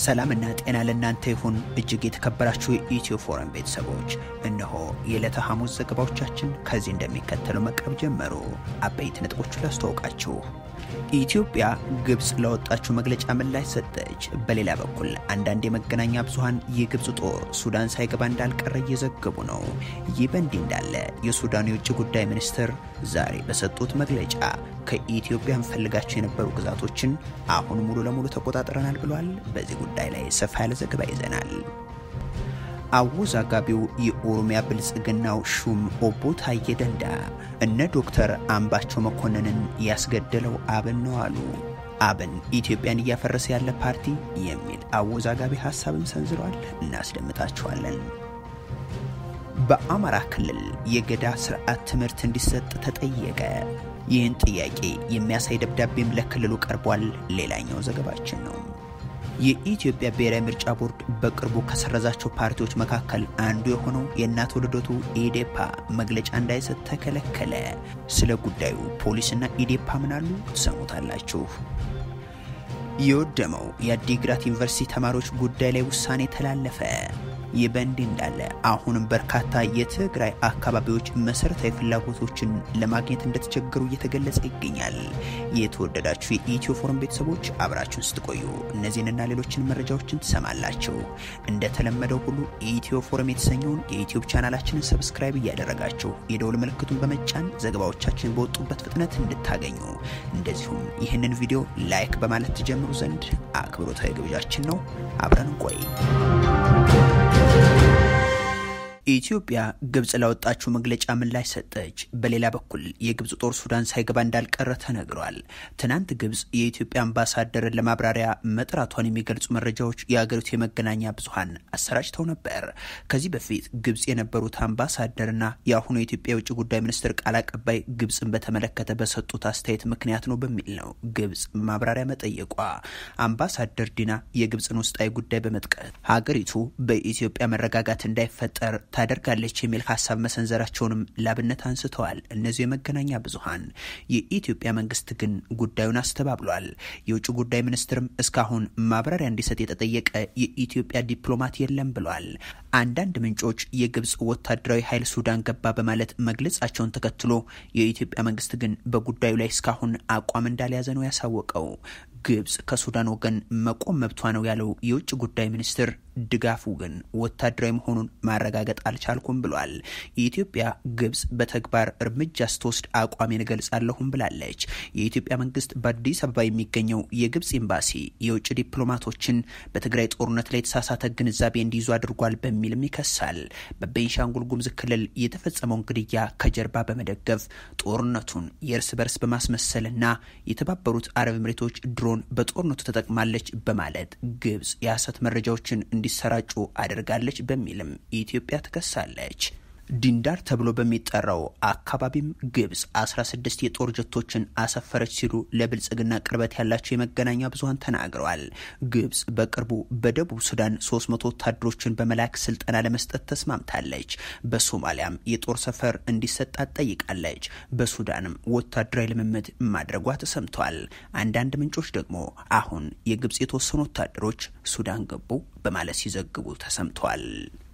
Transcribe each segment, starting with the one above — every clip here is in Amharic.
ሰላምና ጤና ለእናንተ ይሁን። እጅግ የተከበራችሁ የኢትዮ ፎረም ቤተሰቦች፣ እነሆ የዕለተ ሐሙስ ዘገባዎቻችን ከዚህ እንደሚከተለው መቅረብ ጀመሩ። አበይት ነጥቦቹን ላስተዋውቃችሁ። ኢትዮጵያ ግብፅ ለወጣችው መግለጫ ምላሽ ሰጠች። በሌላ በኩል አንዳንድ የመገናኛ ብዙኃን የግብፅ ጦር ሱዳን ሳይገባ እንዳልቀረ እየዘገቡ ነው። ይህ በእንዲህ እንዳለ የሱዳኑ የውጭ ጉዳይ ሚኒስትር ዛሬ በሰጡት መግለጫ ከኢትዮጵያ እንፈልጋቸው የነበሩ ግዛቶችን አሁን ሙሉ ለሙሉ ተቆጣጥረናል ብሏል። በዚህ ጉዳይ ላይ ሰፋ ያለ ዘገባ ይዘናል። አወዛጋቢው የኦሮሚያ ብልጽግናው ሹም ኦቦ ታዬ ደንዳ እነ ዶክተር አምባቸው መኮንንን ያስገደለው አብን ነው አሉ። አብን ኢትዮጵያን እያፈረሰ ያለ ፓርቲ የሚል አወዛጋቢ ሀሳብም ሰንዝረዋል። እናስደምጣችኋለን። በአማራ ክልል የገዳ ስርዓት ትምህርት እንዲሰጥ ተጠየቀ። ይህን ጥያቄ የሚያሳይ ደብዳቤም ለክልሉ ቀርቧል። ሌላኛው ዘገባችን ነው። የኢትዮጵያ ብሔራዊ ምርጫ ቦርድ በቅርቡ ከሰረዛቸው ፓርቲዎች መካከል አንዱ የሆነው የእናት ልደቱ ኢዴፓ መግለጫ እንዳይሰጥ ተከለከለ። ስለ ጉዳዩ ፖሊስና ኢዴፓ ምናሉ ትሰሙታላችሁ። የወደመው የአዲግራት ዩኒቨርሲቲ ተማሪዎች ጉዳይ ላይ ውሳኔ ተላለፈ። ይህ በእንዲህ እንዳለ አሁንም በርካታ የትግራይ አካባቢዎች መሰረታዊ ፍላጎቶችን ለማግኘት እንደተቸገሩ እየተገለጸ ይገኛል። የተወደዳችሁ የኢትዮ ፎረም ቤተሰቦች አብራችሁን ስትቆዩ እነዚህንና ሌሎችን መረጃዎችን ትሰማላችሁ። እንደተለመደው ሁሉ ኢትዮ ፎረም የተሰኘውን የዩትዩብ ቻናላችንን ሰብስክራይብ እያደረጋችሁ የደውል ምልክቱን በመጫን ዘገባዎቻችን በወጡበት ፍጥነት እንድታገኙ እንደዚሁም ይህንን ቪዲዮ ላይክ በማለት ትጀምሩ ዘንድ አክብሮታዊ ግብዣችን ነው። አብረን እንቆይ። ኢትዮጵያ ግብፅ ላወጣችው መግለጫ ምላሽ ሰጠች። በሌላ በኩል የግብፅ ጦር ሱዳን ሳይገባ እንዳልቀረ ተነግሯል። ትናንት ግብፅ የኢትዮጵያ አምባሳደርን ለማብራሪያ መጥራቷን የሚገልጹ መረጃዎች የአገሪቱ የመገናኛ ብዙኃን አሰራጭተው ነበር። ከዚህ በፊት ግብፅ የነበሩት አምባሳደርና የአሁኑ የኢትዮጵያ የውጭ ጉዳይ ሚኒስትር ቃል አቀባይ ግብፅን በተመለከተ በሰጡት አስተያየት ምክንያት ነው በሚል ነው ግብፅ ማብራሪያ መጠየቋ። አምባሳደር ዲና የግብፅን ውስጣዊ ጉዳይ በመጥቀስ ሀገሪቱ በኢትዮጵያ መረጋጋት እንዳይፈጠር ታደርጋለች የሚል ሀሳብ መሰንዘራቸውንም ላብነት አንስተዋል። እነዚሁ የመገናኛ ብዙኃን የኢትዮጵያ መንግስት ግን ጉዳዩን አስተባብሏል። የውጭ ጉዳይ ሚኒስትርም እስካሁን ማብራሪያ እንዲሰጥ የተጠየቀ የኢትዮጵያ ዲፕሎማት የለም ብሏል። አንዳንድ ምንጮች የግብፅ ወታደራዊ ኃይል ሱዳን ገባ በማለት መግለጻቸውን ተከትሎ የኢትዮጵያ መንግስት ግን በጉዳዩ ላይ እስካሁን አቋም እንዳልያዘ ነው ያሳወቀው። ግብፅ ከሱዳን ወገን መቆም መብቷ ነው ያለው የውጭ ጉዳይ ሚኒስትር ድጋፉ ግን ወታደራዊ መሆኑን ማረጋገጥ አልቻልኩም ብሏል። የኢትዮጵያ ግብፅ በተግባር እርምጃ ስትወስድ አቋሜን እገልጻለሁም ብላለች። የኢትዮጵያ መንግስት በአዲስ አበባ የሚገኘው የግብፅ ኤምባሲ የውጭ ዲፕሎማቶችን በትግራይ ጦርነት ላይ የተሳሳተ ግንዛቤ እንዲይዙ አድርጓል በሚልም ይከሳል። በቤንሻንጉል ጉሙዝ ክልል የተፈጸመውን ግድያ ከጀርባ በመደገፍ ጦርነቱን የእርስ በርስ በማስመሰልና የተባበሩት አረብ ኤምሬቶች ድሮን በጦርነቱ ተጠቅማለች በማለት ግብፅ የሐሰት መረጃዎችን እንዲሰራጩ አድርጋለች በሚልም ኢትዮጵያ ትከሳለች። ዲንዳር ተብሎ በሚጠራው አካባቢም ግብፅ 16 የጦር ጀቶችን አሰፈረች ሲሉ ለብልጽግና ቅርበት ያላቸው የመገናኛ ብዙኃን ተናግረዋል። ግብፅ በቅርቡ በደቡብ ሱዳን 300 ወታደሮችን በመላክ ስልጠና ለመስጠት ተስማምታለች። በሶማሊያም የጦር ሰፈር እንዲሰጣት ጠይቃለች። በሱዳንም ወታደራዊ ልምምድ ማድረጓ ተሰምቷል። አንዳንድ ምንጮች ደግሞ አሁን የግብፅ የተወሰኑ ወታደሮች ሱዳን ገቡ በማለት ሲዘግቡ ተሰምቷል።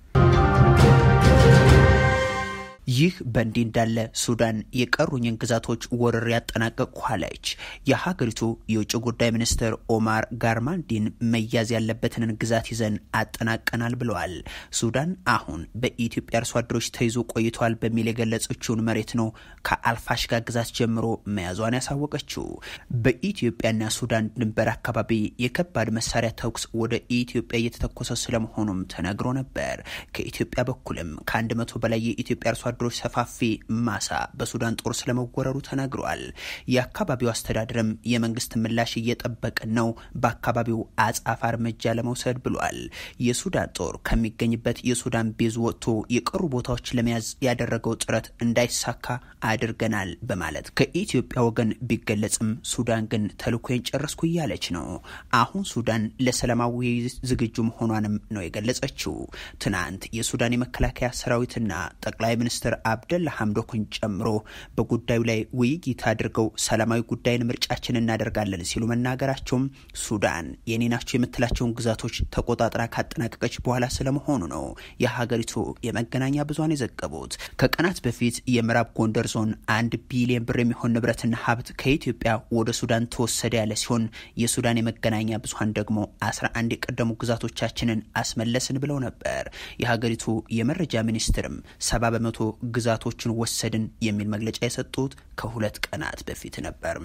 ይህ በእንዲህ እንዳለ ሱዳን የቀሩኝን ግዛቶች ወረር ያጠናቀቅኩ አለች። የሀገሪቱ የውጭ ጉዳይ ሚኒስትር ኦማር ጋርማልዲን መያዝ ያለበትን ግዛት ይዘን አጠናቀናል ብለዋል። ሱዳን አሁን በኢትዮጵያ አርሶ አደሮች ተይዞ ቆይተዋል በሚል የገለጸችውን መሬት ነው ከአልፋሽጋ ግዛት ጀምሮ መያዟን ያሳወቀችው። በኢትዮጵያና ሱዳን ድንበር አካባቢ የከባድ መሳሪያ ተኩስ ወደ ኢትዮጵያ እየተተኮሰ ስለመሆኑም ተነግሮ ነበር። ከኢትዮጵያ በኩልም ከአንድ መቶ በላይ የኢትዮጵያ አርሶ አደሮች ሰፋፊ ማሳ በሱዳን ጦር ስለመወረሩ ተነግሯል። የአካባቢው አስተዳደርም የመንግስት ምላሽ እየጠበቅን ነው፣ በአካባቢው አጻፋ እርምጃ ለመውሰድ ብሏል። የሱዳን ጦር ከሚገኝበት የሱዳን ቤዝ ወጥቶ የቀሩ ቦታዎች ለመያዝ ያደረገው ጥረት እንዳይሳካ አድርገናል በማለት ከኢትዮጵያ ወገን ቢገለጽም ሱዳን ግን ተልዕኮዬን ጨረስኩ እያለች ነው። አሁን ሱዳን ለሰላማዊ ዝግጁ መሆኗንም ነው የገለጸችው። ትናንት የሱዳን የመከላከያ ሰራዊትና ጠቅላይ ሚኒስትር ሚኒስትር አብደላ ሐምዶክን ጨምሮ በጉዳዩ ላይ ውይይት አድርገው ሰላማዊ ጉዳይን ምርጫችን እናደርጋለን ሲሉ መናገራቸውም ሱዳን የኔ ናቸው የምትላቸውን ግዛቶች ተቆጣጥራ ካጠናቀቀች በኋላ ስለመሆኑ ነው የሀገሪቱ የመገናኛ ብዙሃን የዘገቡት። ከቀናት በፊት የምዕራብ ጎንደር ዞን አንድ ቢሊዮን ብር የሚሆን ንብረትና ሀብት ከኢትዮጵያ ወደ ሱዳን ተወሰደ ያለ ሲሆን የሱዳን የመገናኛ ብዙሃን ደግሞ አስራ አንድ የቀደሙ ግዛቶቻችንን አስመለስን ብለው ነበር። የሀገሪቱ የመረጃ ሚኒስትርም ሰባ በመቶ ግዛቶችን ወሰድን የሚል መግለጫ የሰጡት ከሁለት ቀናት በፊት ነበር።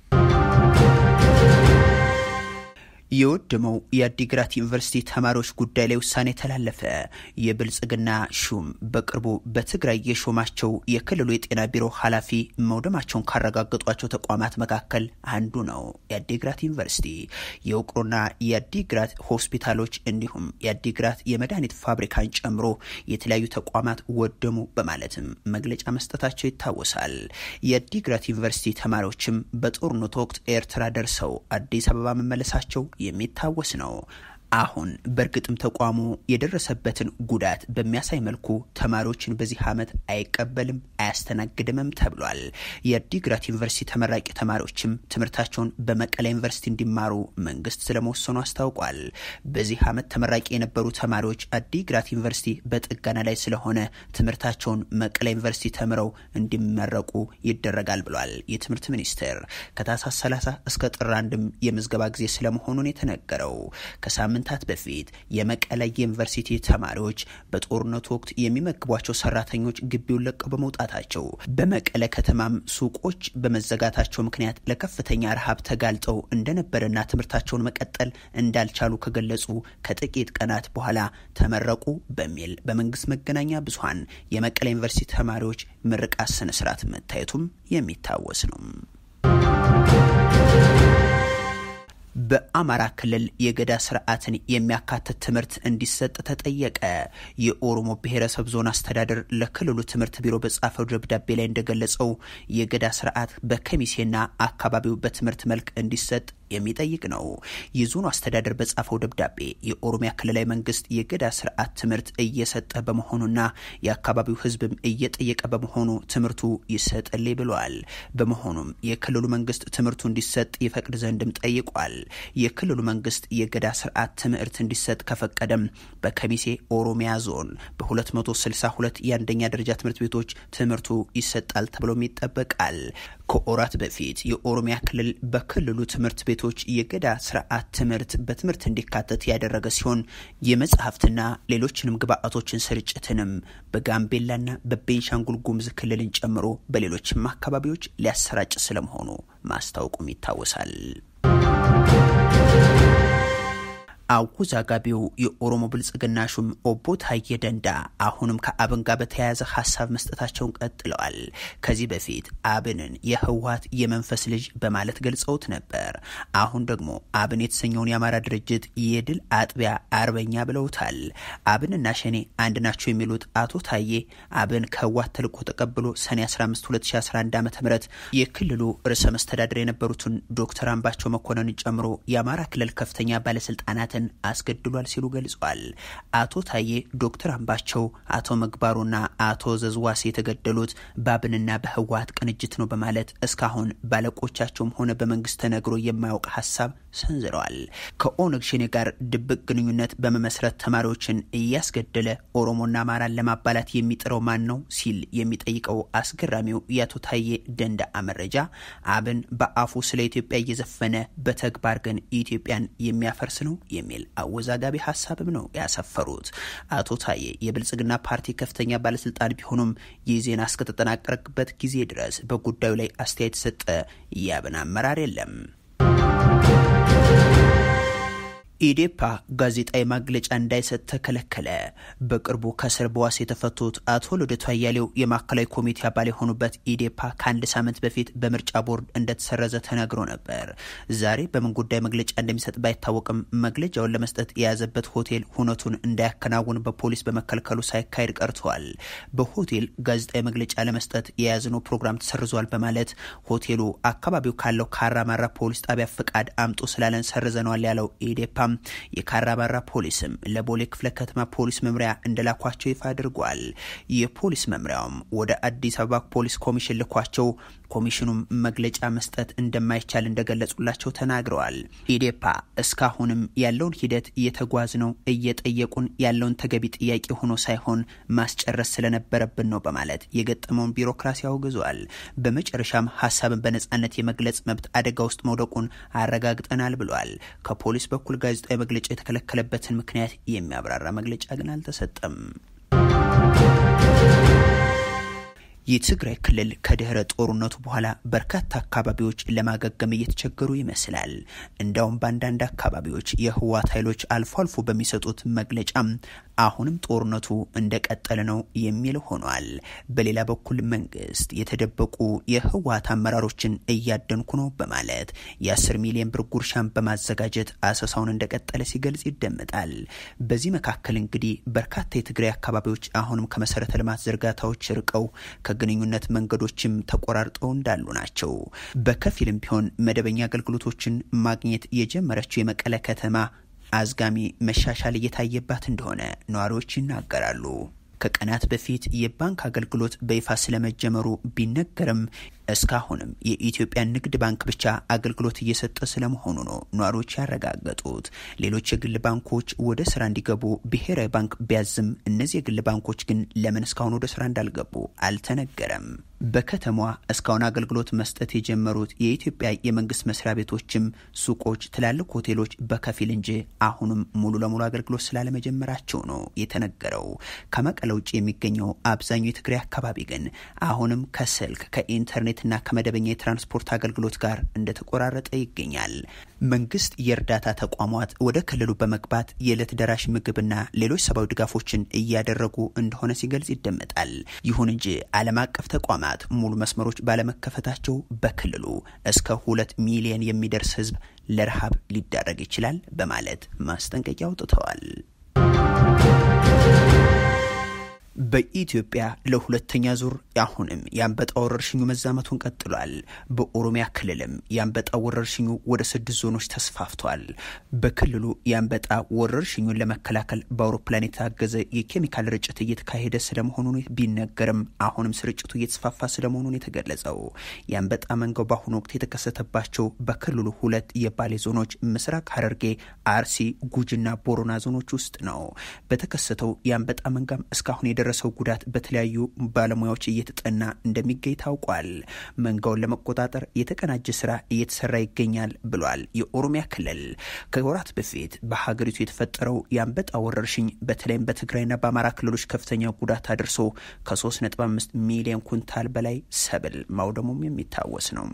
የወደመው የአዲግራት ዩኒቨርሲቲ ተማሪዎች ጉዳይ ላይ ውሳኔ ተላለፈ። የብልጽግና ሹም በቅርቡ በትግራይ የሾማቸው የክልሉ የጤና ቢሮ ኃላፊ መውደማቸውን ካረጋገጧቸው ተቋማት መካከል አንዱ ነው የአዲግራት ዩኒቨርሲቲ። የውቅሮና የአዲግራት ሆስፒታሎች እንዲሁም የአዲግራት የመድኃኒት ፋብሪካን ጨምሮ የተለያዩ ተቋማት ወደሙ በማለትም መግለጫ መስጠታቸው ይታወሳል። የአዲግራት ዩኒቨርሲቲ ተማሪዎችም በጦርነቱ ወቅት ኤርትራ ደርሰው አዲስ አበባ መመለሳቸው የሚታወስ ነው። አሁን በእርግጥም ተቋሙ የደረሰበትን ጉዳት በሚያሳይ መልኩ ተማሪዎችን በዚህ ዓመት አይቀበልም አያስተናግድምም ተብሏል። የአዲግራት ዩኒቨርሲቲ ተመራቂ ተማሪዎችም ትምህርታቸውን በመቀለ ዩኒቨርሲቲ እንዲማሩ መንግስት ስለመወሰኑ አስታውቋል። በዚህ ዓመት ተመራቂ የነበሩ ተማሪዎች አዲግራት ዩኒቨርሲቲ በጥገና ላይ ስለሆነ ትምህርታቸውን መቀለ ዩኒቨርሲቲ ተምረው እንዲመረቁ ይደረጋል ብሏል የትምህርት ሚኒስቴር። ከታህሳስ 30 እስከ ጥር አንድም የምዝገባ ጊዜ ስለመሆኑን የተነገረው ከሳምንት ሳምንታት በፊት የመቀለ ዩኒቨርሲቲ ተማሪዎች በጦርነቱ ወቅት የሚመግቧቸው ሰራተኞች ግቢውን ለቀው በመውጣታቸው በመቀለ ከተማም ሱቆች በመዘጋታቸው ምክንያት ለከፍተኛ ረሃብ ተጋልጠው እንደነበረና ትምህርታቸውን መቀጠል እንዳልቻሉ ከገለጹ ከጥቂት ቀናት በኋላ ተመረቁ በሚል በመንግስት መገናኛ ብዙኃን የመቀለ ዩኒቨርሲቲ ተማሪዎች ምርቃት ስነስርዓት መታየቱም የሚታወስ ነው። በአማራ ክልል የገዳ ስርዓትን የሚያካትት ትምህርት እንዲሰጥ ተጠየቀ። የኦሮሞ ብሔረሰብ ዞን አስተዳደር ለክልሉ ትምህርት ቢሮ በጻፈው ደብዳቤ ላይ እንደገለጸው የገዳ ስርዓት በከሚሴና አካባቢው በትምህርት መልክ እንዲሰጥ የሚጠይቅ ነው። የዞኑ አስተዳደር በጻፈው ደብዳቤ የኦሮሚያ ክልላዊ መንግስት የገዳ ስርዓት ትምህርት እየሰጠ በመሆኑና የአካባቢው ሕዝብም እየጠየቀ በመሆኑ ትምህርቱ ይሰጥልኝ ብለዋል። በመሆኑም የክልሉ መንግስት ትምህርቱ እንዲሰጥ ይፈቅድ ዘንድም ጠይቋል። የክልሉ መንግስት የገዳ ስርዓት ትምህርት እንዲሰጥ ከፈቀደም በከሚሴ ኦሮሚያ ዞን በ262 የአንደኛ ደረጃ ትምህርት ቤቶች ትምህርቱ ይሰጣል ተብሎም ይጠበቃል። ከወራት በፊት የኦሮሚያ ክልል በክልሉ ትምህርት ቤቶች የገዳ ስርዓት ትምህርት በትምህርት እንዲካተት ያደረገ ሲሆን የመጽሐፍትና ሌሎችንም ግብአቶችን ስርጭትንም በጋምቤላና በቤንሻንጉል ጉሙዝ ክልልን ጨምሮ በሌሎችም አካባቢዎች ሊያሰራጭ ስለመሆኑ ማስታወቁም ይታወሳል። አወዛጋቢው የኦሮሞ ብልጽግና ሹም ኦቦ ታዬ ደንዳ አሁንም ከአብን ጋር በተያያዘ ሀሳብ መስጠታቸውን ቀጥለዋል። ከዚህ በፊት አብንን የህወሀት የመንፈስ ልጅ በማለት ገልጸውት ነበር። አሁን ደግሞ አብን የተሰኘውን የአማራ ድርጅት የድል አጥቢያ አርበኛ ብለውታል። አብንና ሸኔ አንድ ናቸው የሚሉት አቶ ታዬ አብን ከህወሀት ተልዕኮ ተቀብሎ ሰኔ 15 2011 ዓ ም የክልሉ ርዕሰ መስተዳድር የነበሩትን ዶክተር አምባቸው መኮንንን ጨምሮ የአማራ ክልል ከፍተኛ ባለስልጣናት አስገድሏል ሲሉ ገልጸዋል። አቶ ታዬ ዶክተር አምባቸው፣ አቶ ምግባሩና አቶ ዘዝዋሴ የተገደሉት በአብንና በህወሀት ቅንጅት ነው በማለት እስካሁን ባለቆቻቸውም ሆነ በመንግስት ተነግሮ የማያውቅ ሀሳብ ሰንዝረዋል። ከኦነግ ሸኔ ጋር ድብቅ ግንኙነት በመመስረት ተማሪዎችን እያስገደለ ኦሮሞና አማራን ለማባላት የሚጥረው ማን ነው ሲል የሚጠይቀው አስገራሚው የአቶ ታዬ ደንዳአ መረጃ አብን በአፉ ስለ ኢትዮጵያ እየዘፈነ በተግባር ግን ኢትዮጵያን የሚያፈርስ ነው የሚል አወዛጋቢ ሀሳብም ነው ያሰፈሩት። አቶ ታዬ የብልጽግና ፓርቲ ከፍተኛ ባለስልጣን ቢሆኑም ይህ ዜና እስከተጠናቀረበት ጊዜ ድረስ በጉዳዩ ላይ አስተያየት የሰጠ የአብን አመራር የለም። ኢዴፓ ጋዜጣዊ መግለጫ እንዳይሰጥ ተከለከለ። በቅርቡ ከእስር በዋስ የተፈቱት አቶ ልደቱ አያሌው የማዕከላዊ ኮሚቴ አባል የሆኑበት ኢዴፓ ከአንድ ሳምንት በፊት በምርጫ ቦርድ እንደተሰረዘ ተነግሮ ነበር። ዛሬ በምን ጉዳይ መግለጫ እንደሚሰጥ ባይታወቅም መግለጫውን ለመስጠት የያዘበት ሆቴል ሁነቱን እንዳያከናውን በፖሊስ በመከልከሉ ሳይካሄድ ቀርተዋል። በሆቴል ጋዜጣዊ መግለጫ ለመስጠት የያዝነው ፕሮግራም ተሰርዟል በማለት ሆቴሉ አካባቢው ካለው ካራማራ ፖሊስ ጣቢያ ፍቃድ አምጡ ስላለን ሰርዘነዋል ያለው ኢዴፓ የካራባራ ፖሊስም ለቦሌ ክፍለ ከተማ ፖሊስ መምሪያ እንደላኳቸው ይፋ አድርጓል። የፖሊስ መምሪያውም ወደ አዲስ አበባ ፖሊስ ኮሚሽን ልኳቸው ኮሚሽኑም መግለጫ መስጠት እንደማይቻል እንደገለጹላቸው ተናግረዋል። ኢዴፓ እስካሁንም ያለውን ሂደት እየተጓዝ ነው እየጠየቁን ያለውን ተገቢ ጥያቄ ሆኖ ሳይሆን ማስጨረስ ስለነበረብን ነው በማለት የገጠመውን ቢሮክራሲ አውግዟል። በመጨረሻም ሀሳብን በነጻነት የመግለጽ መብት አደጋ ውስጥ መውደቁን አረጋግጠናል ብሏል። ከፖሊስ በኩል ጋዜጣዊ መግለጫ የተከለከለበትን ምክንያት የሚያብራራ መግለጫ ግን አልተሰጠም። የትግራይ ክልል ከድህረ ጦርነቱ በኋላ በርካታ አካባቢዎች ለማገገም እየተቸገሩ ይመስላል። እንዲያውም በአንዳንድ አካባቢዎች የህወሓት ኃይሎች አልፎ አልፎ በሚሰጡት መግለጫም አሁንም ጦርነቱ እንደቀጠለ ነው የሚል ሆኗል። በሌላ በኩል መንግስት የተደበቁ የህወሓት አመራሮችን እያደንኩ ነው በማለት የ10 ሚሊዮን ብር ጉርሻን በማዘጋጀት አሰሳውን እንደቀጠለ ሲገልጽ ይደመጣል። በዚህ መካከል እንግዲህ በርካታ የትግራይ አካባቢዎች አሁንም ከመሰረተ ልማት ዝርጋታዎች ርቀው ከግንኙነት መንገዶችም ተቆራርጠው እንዳሉ ናቸው። በከፊልም ቢሆን መደበኛ አገልግሎቶችን ማግኘት የጀመረችው የመቀለ ከተማ አዝጋሚ መሻሻል እየታየባት እንደሆነ ነዋሪዎች ይናገራሉ። ከቀናት በፊት የባንክ አገልግሎት በይፋ ስለመጀመሩ ቢነገርም እስካሁንም የኢትዮጵያ ንግድ ባንክ ብቻ አገልግሎት እየሰጠ ስለመሆኑ ነው ነዋሪዎች ያረጋገጡት። ሌሎች የግል ባንኮች ወደ ስራ እንዲገቡ ብሔራዊ ባንክ ቢያዝም እነዚህ የግል ባንኮች ግን ለምን እስካሁን ወደ ስራ እንዳልገቡ አልተነገረም። በከተማዋ እስካሁን አገልግሎት መስጠት የጀመሩት የኢትዮጵያ የመንግስት መስሪያ ቤቶችም፣ ሱቆች፣ ትላልቅ ሆቴሎች በከፊል እንጂ አሁንም ሙሉ ለሙሉ አገልግሎት ስላለመጀመራቸው ነው የተነገረው። ከመቀለ ውጭ የሚገኘው አብዛኛው የትግራይ አካባቢ ግን አሁንም ከስልክ ከኢንተርኔት ና ከመደበኛ የትራንስፖርት አገልግሎት ጋር እንደተቆራረጠ ይገኛል። መንግስት የእርዳታ ተቋማት ወደ ክልሉ በመግባት የዕለት ደራሽ ምግብና ሌሎች ሰብአዊ ድጋፎችን እያደረጉ እንደሆነ ሲገልጽ ይደመጣል። ይሁን እንጂ ዓለም አቀፍ ተቋማት ሙሉ መስመሮች ባለመከፈታቸው በክልሉ እስከ ሁለት ሚሊዮን የሚደርስ ህዝብ ለረሃብ ሊዳረግ ይችላል በማለት ማስጠንቀቂያ አውጥተዋል። በኢትዮጵያ ለሁለተኛ ዙር አሁንም የአንበጣ ወረርሽኙ መዛመቱን ቀጥሏል። በኦሮሚያ ክልልም የአንበጣ ወረርሽኙ ወደ ስድስት ዞኖች ተስፋፍቷል። በክልሉ የአንበጣ ወረርሽኙን ለመከላከል በአውሮፕላን የታገዘ የኬሚካል ርጭት እየተካሄደ ስለመሆኑ ቢነገርም አሁንም ስርጭቱ እየተስፋፋ ስለመሆኑን የተገለጸው የአንበጣ መንጋው በአሁኑ ወቅት የተከሰተባቸው በክልሉ ሁለት የባሌ ዞኖች ምስራቅ ሐረርጌ፣ አርሲ፣ ጉጂና ቦሮና ዞኖች ውስጥ ነው። በተከሰተው የአንበጣ መንጋም እስካሁን የደረሰው ጉዳት በተለያዩ ባለሙያዎች እየተጠና እንደሚገኝ ታውቋል። መንጋውን ለመቆጣጠር የተቀናጀ ስራ እየተሰራ ይገኛል ብሏል የኦሮሚያ ክልል። ከወራት በፊት በሀገሪቱ የተፈጠረው የአንበጣ ወረርሽኝ በተለይም በትግራይና በአማራ ክልሎች ከፍተኛ ጉዳት አድርሶ ከ3.5 ሚሊዮን ኩንታል በላይ ሰብል ማውደሙም የሚታወስ ነው።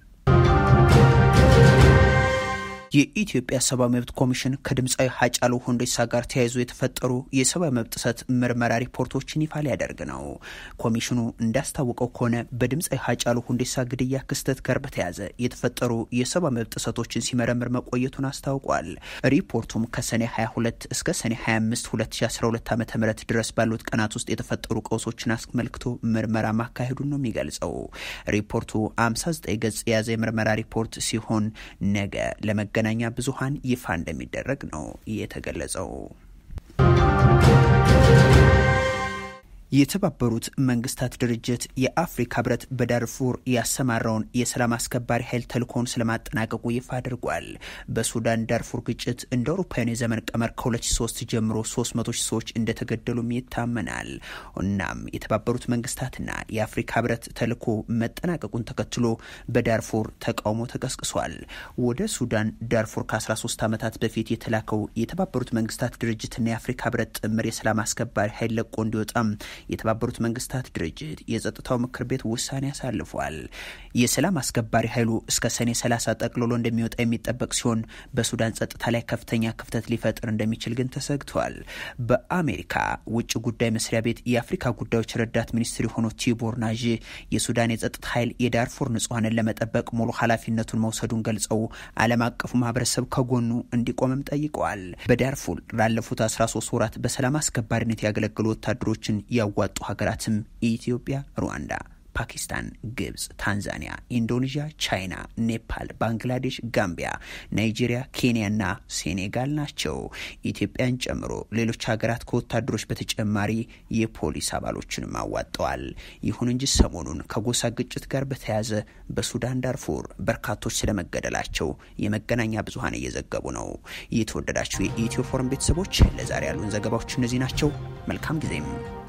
የኢትዮጵያ ሰብአዊ መብት ኮሚሽን ከድምፃዊ ሀጫሉ ሁንዴሳ ጋር ተያይዞ የተፈጠሩ የሰብአዊ መብት ጥሰት ምርመራ ሪፖርቶችን ይፋ ሊያደርግ ነው። ኮሚሽኑ እንዳስታወቀው ከሆነ በድምፃዊ ሀጫሉ ሁንዴሳ ግድያ ክስተት ጋር በተያያዘ የተፈጠሩ የሰብአዊ መብት ጥሰቶችን ሲመረምር መቆየቱን አስታውቋል። ሪፖርቱም ከሰኔ 22 እስከ ሰኔ 25 2012 ዓ ም ድረስ ባሉት ቀናት ውስጥ የተፈጠሩ ቀውሶችን አስመልክቶ ምርመራ ማካሄዱን ነው የሚገልጸው። ሪፖርቱ 59 ገጽ የያዘ የምርመራ ሪፖርት ሲሆን ነገ ለመገ መገናኛ ብዙሃን ይፋ እንደሚደረግ ነው የተገለጸው። የተባበሩት መንግስታት ድርጅት የአፍሪካ ህብረት በዳርፉር ያሰማራውን የሰላም አስከባሪ ኃይል ተልእኮውን ስለማጠናቀቁ ይፋ አድርጓል። በሱዳን ዳርፉር ግጭት እንደ አውሮፓውያን የዘመን ቀመር ከ2003 ጀምሮ 300 ሺህ ሰዎች እንደተገደሉም ይታመናል። እናም የተባበሩት መንግስታትና የአፍሪካ ህብረት ተልእኮ መጠናቀቁን ተከትሎ በዳርፉር ተቃውሞ ተቀስቅሷል። ወደ ሱዳን ዳርፉር ከ13 ዓመታት በፊት የተላከው የተባበሩት መንግስታት ድርጅትና የአፍሪካ ህብረት ጥምር የሰላም አስከባሪ ኃይል ለቆ እንዲወጣም የተባበሩት መንግስታት ድርጅት የጸጥታው ምክር ቤት ውሳኔ አሳልፏል። የሰላም አስከባሪ ኃይሉ እስከ ሰኔ 30 ጠቅልሎ እንደሚወጣ የሚጠበቅ ሲሆን በሱዳን ጸጥታ ላይ ከፍተኛ ክፍተት ሊፈጥር እንደሚችል ግን ተሰግቷል። በአሜሪካ ውጭ ጉዳይ መስሪያ ቤት የአፍሪካ ጉዳዮች ረዳት ሚኒስትር የሆኑት ቲቦር ናዥ የሱዳን የጸጥታ ኃይል የዳርፉር ንጹሐንን ለመጠበቅ ሙሉ ኃላፊነቱን መውሰዱን ገልጸው ዓለም አቀፉ ማህበረሰብ ከጎኑ እንዲቆምም ጠይቀዋል። በዳርፉር ላለፉት 13 ወራት በሰላም አስከባሪነት ያገለገሉ ወታደሮችን ያዋጡ ሀገራትም ኢትዮጵያ፣ ሩዋንዳ፣ ፓኪስታን፣ ግብጽ፣ ታንዛኒያ፣ ኢንዶኔዥያ፣ ቻይና፣ ኔፓል፣ ባንግላዴሽ፣ ጋምቢያ፣ ናይጄሪያ፣ ኬንያና ሴኔጋል ናቸው። ኢትዮጵያን ጨምሮ ሌሎች ሀገራት ከወታደሮች በተጨማሪ የፖሊስ አባሎችንም አዋጠዋል። ይሁን እንጂ ሰሞኑን ከጎሳ ግጭት ጋር በተያያዘ በሱዳን ዳርፉር በርካቶች ስለመገደላቸው የመገናኛ ብዙኃን እየዘገቡ ነው። የተወደዳችሁ የኢትዮ ፎረም ቤተሰቦች ለዛሬ ያሉን ዘገባዎች እነዚህ ናቸው። መልካም ጊዜም